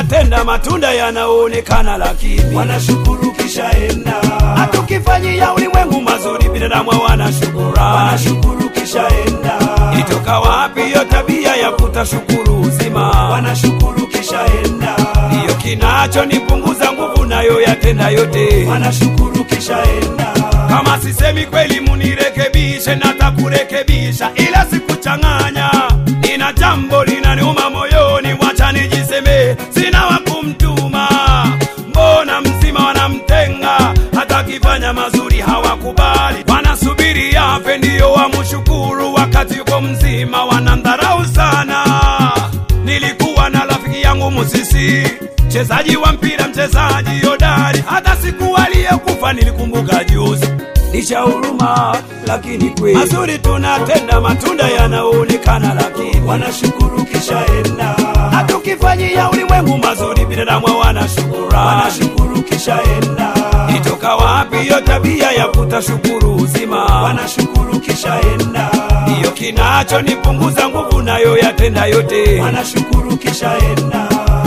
tunatenda matunda yanaonekana, lakini wanashukuru kisha enda, hatukifanyia ulimwengu mazuri, binadamu hawana shukurani. wanashukuru kisha enda, Ilitoka wapi hiyo tabia ya kutashukuru uzima? wanashukuru kisha enda, Ndiyo kinachonipunguza nguvu nayo yatenda yote. wanashukuru kisha enda, Kama sisemi kweli, munirekebishe, natakurekebisha, ila sikuchanganya. Nina jambo linaniuma moyoni, wacha nijiseme, sina wa kumtuma. Mbona mzima wanamtenga, hata akifanya mazuri hawakubali, wanasubiri afe ndiyo wamshukuru, wakati yuko mzima wanamdharau sana. Nilikuwa na rafiki yangu Musisi, mchezaji wa mpira, mchezaji hodari, hata siku aliyekufa nilikumbuka juzi. Licha huruma, lakini kweli mazuri tunatenda, matunda yanaonekana, lakini wanashukuru kisha enda, hatukifanyia ulimwengu mazuri, binadamu hawana shukurani. wanashukuru kisha enda, Itoka wapi hiyo tabia ya kutashukuru uzima? wanashukuru kisha enda, Ndiyo kinachonipunguza nguvu, nayo yatenda yote. wanashukuru kisha enda,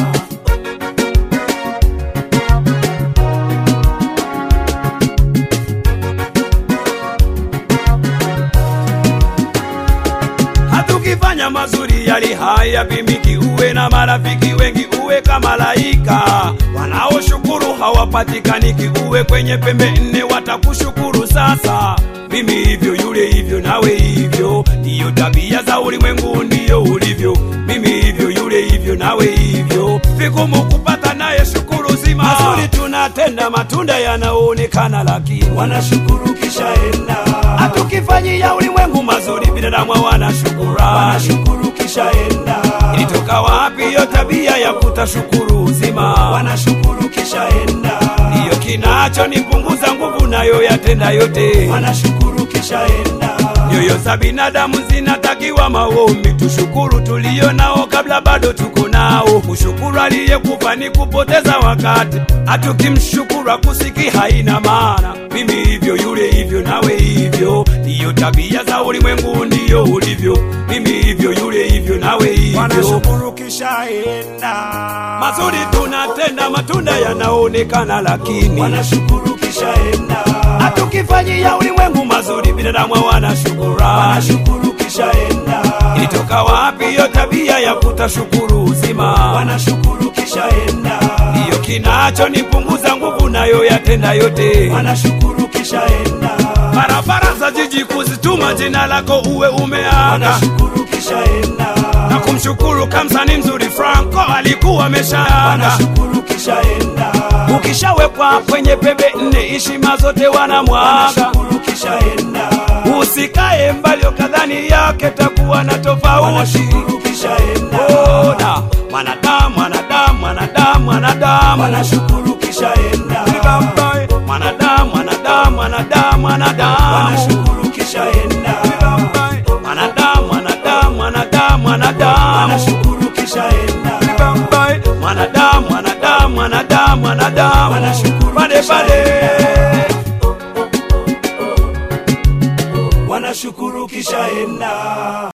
hatukifanya mazuri yali haya pimiki, uwe na marafiki wengi, uwe kama malaika. Wanaoshukuru hawapatikaniki, uwe kwenye pembe nne, watakushukuru sasa. Mimi hivyo, yule hivyo, nawe hivyo, ndiyo tabia za ulimwengu, ndiyo ulivyo. Mimi hivyo, yule hivyo, nawe hivyo, vigumu kupata naye shukuru zima. Mazuri tunatenda, matunda yanaonekana, lakini wanashukuru kisha enda, hatukifanyia ulimwengu mazuri, binadamu hawana shukurani. wanashukuru kisha enda, Ilitoka wapi hiyo tabia ya kutashukuru uzima? wanashukuru kisha enda, Ndiyo kinachonipunguza nguvu, nayo yatenda yote. wanashukuru kisha enda, Nyoyo za binadamu zinatakiwa maombi, tushukuru tulio nao kabla bado tuko nao. Kushukuru aliyekufa ni kupoteza wakati, hatukimshukuru akusiki haina maana. Mimi hivyo, yule hivyo, nawe hivyo, ndiyo tabia za ulimwengu, ndiyo ulivyo. Mimi hivyo, yule hivyo, nawe hivyo. wanashukuru kisha enda, Mazuri tunatenda, matunda yanaonekana, lakini wanashukuru kisha enda, hatukifanyia ulimwengu mazuri, binadamu hawana shukurani. wanashukuru kisha enda, Ilitoka wapi hiyo tabia ya kutashukuru uzima? wanashukuru kisha enda, Ndiyo kinachonipunguza nguvu, nayo yatenda yote. wanashukuru kisha enda, Barabara za jiji kuzituma jina lako uwe umeaga wanashukuru kisha enda, na kumshukuru kamsani mzuri Franco alikuwa ameshaaga. wanashukuru kisha enda, Ukishawekwa kwenye pembe nne, heshima zote wanamwaga. wanashukuru kisha enda, Usikae mbali ukadhani yake takuwa na tofauti. wanashukuru kisha enda, Ona mwanadamu, mwanadamu, mwanadamu, mwanadamu, wanashukuru kisha enda, Bambai. mwanadamu, mwanadamu, mwanadamu, mwanadamu, wanashukuru kisha enda, Bambai. mwanadamu, mwanadamu, mwanadamu, mwanadamu, wanashukuru kisha enda, Bambai. mwanadamu, mwanadamu, mwanadamu, mwanadamu, Wanashukuru pale kisha pale. wanashukuru kisha enda.